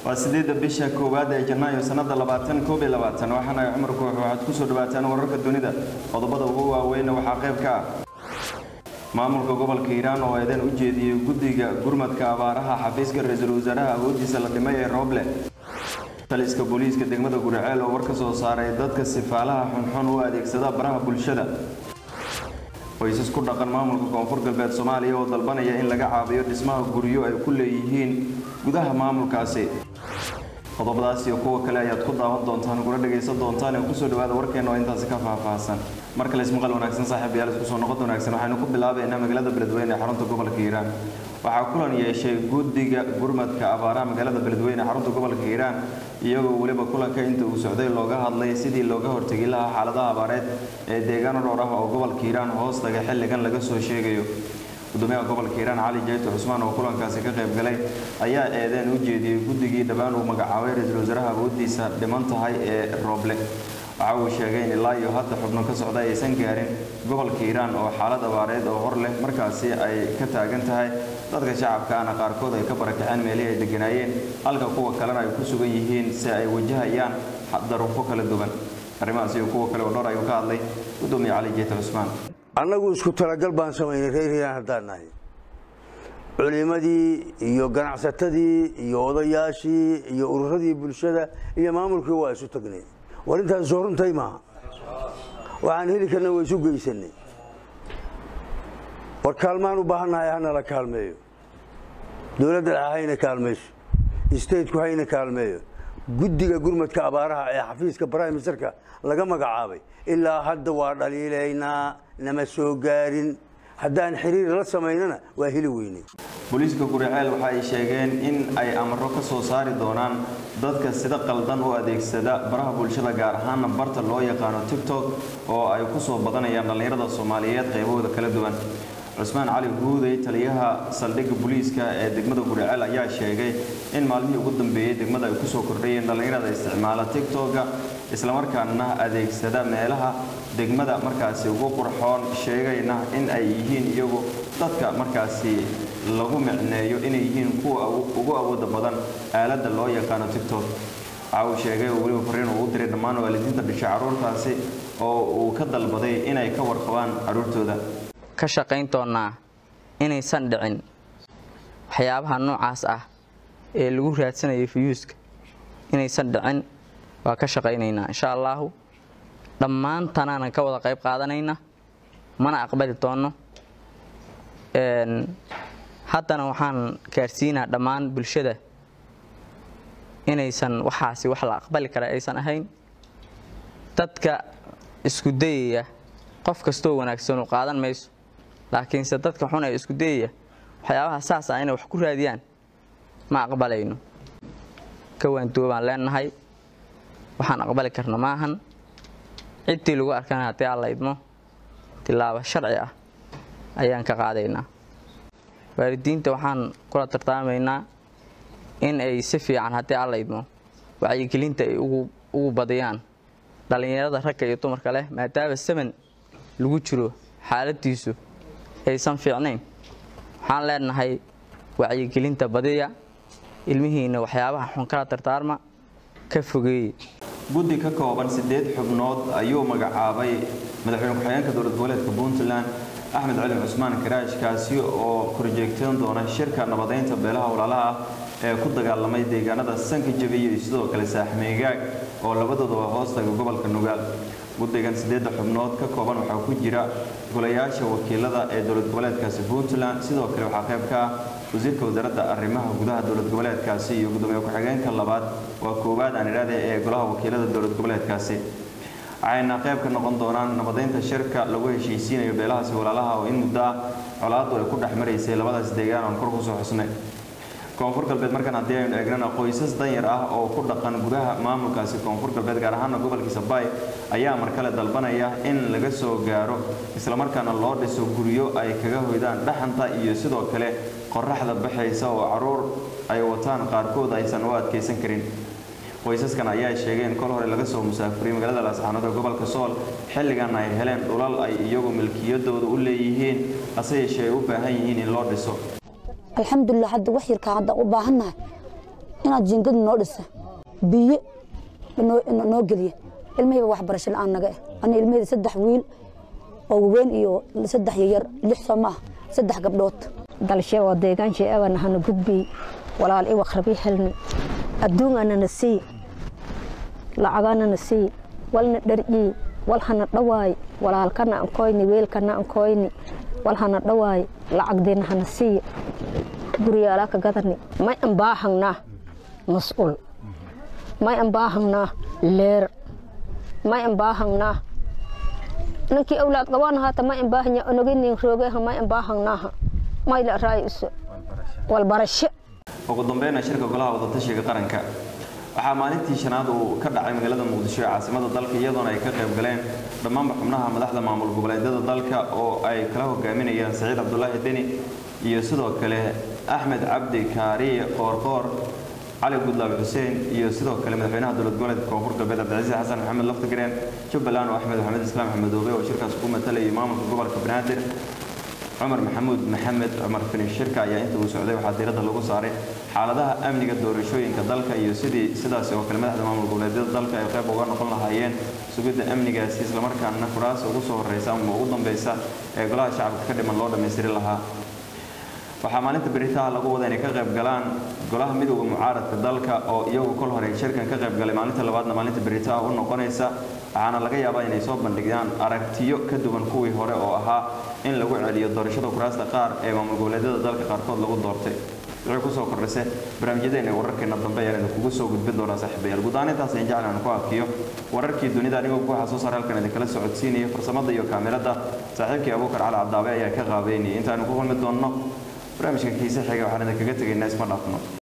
waa sideedda bisha koowaad ee janaayo sanada labaatan koob iyo labaatan waxaana ay cumar koox waxaad kusoo dhawaataan wararka dunida qodobada ugu waaweyna waxaa qayb ka ah maamulka gobolka hiiraan oo eedan u jeediyey guddiga gurmadka abaaraha xafiiska ra-iisul wasaaraha awoodiisa la dhimay ee rooble taliska booliiska degmada guriceel oo war ka soo saaray dadka sifaalaha xunxun u adeegsada baraha bulshada qoysas ku dhaqan maamulka koonfur galbeed soomaaliya oo dalbanaya in laga caabiyo dhismaha guryo ay ku leeyihiin gudaha maamulkaasi qodobadaas iyo kuwa kale ayaad ku daawan doontaan kuna dhagaysan doontaan ee kusoo dhawaada warkeena oo intaasi ka faahfaahsan mar kale ismaqal wanaagsan saaxiib yaal isku soo noqod wanaagsan waxaynu ku bilaabaynaa magaalada beledweyne ee xarunta gobolka hiiraan waxaa kulan yeeshay guddiga gurmadka abaaraha magaalada beledweyne ee xarunta gobolka hiiraan iyagoo weliba kulanka inta uu socday looga hadlay sidii looga hortegi lahaa xaaladaha abaareed ee deegaano dhowr ah oo gobolka hiiraan hoostaga xilligan laga soo sheegayo gudoomiyaha gobolka hiiraan cali jayto cusmaan oo kulankaasi ka qayb galay ayaa eedeen u jeediyey guddigii dhowaan uu magacaabay ra-iisul wasaaraha awoodiisa dhiman tahay ee rooble waxa uu sheegay in ilaa iyo hadda xubno ka socda aysan gaarin gobolka hiiraan oo xaalad abaareed oo hor leh markaasi ay ka taagan tahay dadka shacabkaana qaarkood ay ka barakaceen meelihii ay deganaayeen halka kuwa kalena ay ku sugan yihiin si ay wajahayaan daruufo kala duwan arrimahaas iyo kuwa kale oo dhowr ayuu ka hadlay gudoomiye cali jeyte cusmaan annagu isku talagal baan samaynay reer hiiraan haddaan nahay culimadii iyo ganacsatadii iyo odayaashii iyo ururadii bulshada iyo maamulkii waa isu tagnay war intaas soo runtay maaha waxaan heli karna waa isu geysanay war kaalmaan u baahannahay hanala kaalmeeyo dowladda dhexe hayna kaalmayso stateku hayna kaalmeeyo guddiga gurmadka abaaraha ee xafiiska prime ministerka laga magacaabay ilaa hadda waa dhaliilaynaa nama soo gaarin haddaan xiriir la samaynana waa heli weynay booliiska guriceel waxa ay sheegeen in ay amaro ka soo saari doonaan dadka sida qaldan u adeegsada baraha bulshada gaar ahaana barta loo yaqaano tictok oo ay ku soo badanayaan dhallinyarada soomaaliyeed qaybahooda kala duwan cusmaan cali guudey taliyaha saldhigga booliiska ee degmada guriceel ayaa sheegay in maalmihii ugu dambeeyey degmada ay kusoo kordhayeen dhallinyarada isticmaala tictoga islamarkaana adeegsada meelaha degmada markaasi ugu qurxoon sheegayna in ay yihiin iyagu dadka markaasi lagu micneeyo inay yihiin kuwa ugu awooda badan aaladda loo yaqaano tictok waxa uu sheegay oo weliba fariin uu u diray dhammaan waalidiinta dhisha carruurtaasi oo uu ka dalbaday inay ka warqabaan carruurtooda ka shaqayn doonnaa inaysan dhicin waxyaabaha noocaas ah ee lagu raadsanayo fiyuuska inaysan dhicin waa ka shaqaynaynaa insha allaahu dhammaantanaanan ka wada qayb qaadanayna mana aqbali doonno haddana waxaan gaarsiinaa dhammaan bulshada inaysan waxaasi wax la aqbali kara aysan ahayn dadka isku dayaya qof kastoo wanaagsan qaadan mayso laakiinse dadka xun ee isku dayaya waxyaabaha saas ah inay wax ku raadiyaan ma aqbalayno kawaanduobaan leenahay waxaan aqbali karna maahan ciddii lagu arkana haddii aan la idmo tilaabo sharci ah ayaan ka qaadaynaa waalidiinta waxaan kula tartaamaynaa in ay si fiican haddii aan la idmo wacyigelinta ay ugu badiyaan dhallinyarada ragga iyo dumarka leh maadaama saman lagu jiro xaaladiisu aysan fiicnayn waxaan leenahay wacyigelinta badiya ilmihiinna waxyaabaha xun kala tartaarma ka fogeeye guddi ka kooban siddeed xubnood ayuu magacaabay madaxweyne ku-xigeenka dowlad goboleedka puntland axmed cali cusmaan karaash kaasi oo korjeegteen doona shirka nabadeynta beelaha walaalaha ah ee ku dagaalamay deegaanada sanka jabiya iyo sidoo kale saaxmeegaag oo labadooduba hoostaga gobolka nugaal guddigan siddeedda xubnood ka kooban waxaa ku jira golayaasha wakiilada ee dowlad goboleedkaasi puntland sidoo kale waxaa qayb ka ah wasiirka wasaaradda arrimaha gudaha dowlad goboleedkaasi iyo gudoomiye ku-xigeenka labaad waa koowaad aan idhaahday ee golaha wakiilada dowlad goboleedkaasi waxayna qayb ka noqon doonaan nabadeynta shirka lagu heshiisiinayo beelahaasi walaalaha oo in muddo ah colaaddu ay ku dhex maraysay labadaas deegaan oon kor kusoo xusnay koonfur galbeed markaan haddii aynu eegnana qoysas danyar ah oo ku dhaqan gudaha maamulkaasi koonfur galbeed gaar ahaana gobolkiisa baay ayaa mar kale dalbanaya in laga soo gaaro islamarkaana loo dhiso guryo ay kaga hoydaan dhaxanta iyo sidoo kale qoraxda baxaysa oo caruur ay wataan qaarkood aysan u adkaysan karin qoysaskan ayaa sheegay in kol hore laga soo musaafuriyey magaalada laascaanood ee gobolka sool xilligan ay heleen dhulal ay iyagu milkiyadooda u leeyihiin hase yeeshee ay u baahan yihiin in loo dhiso alxamdulilah hadda wax yarkaa hadda u baahannahay inaad jiingad noo dhisa biyo noo geliya ilmahayba waxbarasho la-aan naga eh ani ilmahayda saddex wiil oo waweyn iyo saddex yayar lix soo maaha saddex gabdhood dalshe oo deegaanshe ewan hana gudbiy walaal iwaq rabi helni adduunganana sii lacaganana sii walna dharcii wal hana dhawaay walaalkana ankoyni weelkana ankoyni wal hana dhawaay lacagdeena hana sii guriyaalaa ka gadani may an baahangnaa mas-uul may an baahangnaa leer may an baahangnaa ninkii awlaad qabaan haata may an baahanya onoginin roogeha may an baahangnaaha may la raayuso walbarasho ugu dambeynna shirka golaha wadatashiga qaranka waxaa maalintii shanaad uu ka dhacay magaalada muqdisho ee caasimada dalka iyadoona ay ka qayb galeen dhammaanba xubnaha madaxda maamul goboleedyada dalka oo ay kala hogaaminayaan saciid cabdulaahi deni iyo sidoo kale axmed cabdi kaariye qoorqoor cali gudlaabe xuseen iyo sidoo kale madaxweynaha dowlad goboleedka koonfur galbeed cabdicasiis xasan maxamed laftigareen jubbaland oo axmed maxamed islaam xamedoobe oo shirkaas ku matalayay maamulka gobolka banaadir cumar maxamuud maxamed cumar finish shirka ayaa inta uu socday waxaa diiradda lagu saaray xaaladaha amniga doorashooyinka dalka iyo sidii sidaasi oo kale madaxda maamul goboleedyada dalka ay qayb uga noqon lahaayeen sugidda amnigaasi islamarkaana kuraas ugu soo horeysa ama ugu dambeysa ee golaha shacabka ka dhiman loo dhammaystiri lahaa waxaa maalinta beritaha lagu wada inay ka qayb galaan golaha midowda mucaaradka dalka oo iyagu kol hore shirkan ka qayb galay maalinta labaadna maalinta beritaha u noqonaysa waxaana laga yaabaa inay soo bandhigaan aragtiyo ka duwan kuwii hore oo ahaa in lagu celiyo doorashada kuraasta qaar ee maamul goboleedyada dalka qaarkood lagu doortay wixii kusoo kordhise barnaamijyadeena ee wararkeena dambe ayaan idinkugu soo gudbin doonaa saaxiibayaal guud ahaan intaas ayaan jeclaan ku arkiyo wararkii dunida anigoo ku xasuus hore halkan idinkala socodsiinaya farsamada iyo kaamirada saaxiibkii abuukar cali cadaabe ayaa ka qaabeynayay intaanu ku kulmi doonno barnaamijka kiise xiga waxaan idinkaga tegaynaa isma dhaafno